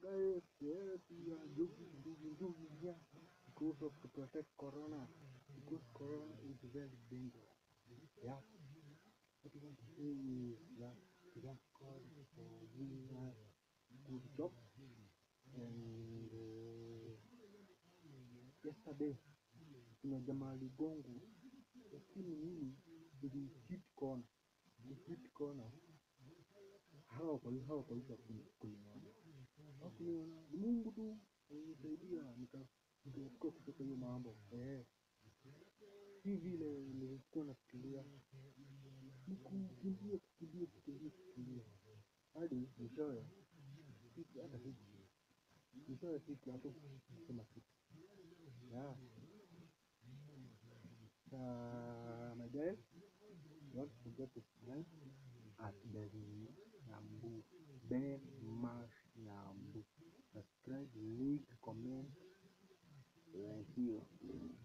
guys, yes, we are doing, doing, doing here because of to protect Corona. Because Corona is very dangerous. Yeah. What we want to say is that we thank God for giving us good job. And uh, yesterday, kuna jamaa aligongo, lakini mimi nilihit corner, nilihit corner. Hawa kwa hawa kwa hiyo kuniona, hakuniona, ni Mungu tu alinisaidia nika nikaepuka kutoka hiyo mambo eh, si vile nilikuwa nafikiria ni kukimbia kukimbia kukimbia kukimbia hadi mwishowe siku hata siku mwishowe siku hapo kusema kitu yeah. Uh, my guys, don't forget to subscribe at Ben Nyambu. Ben Mash Nyambu. Subscribe, like, comment, like you.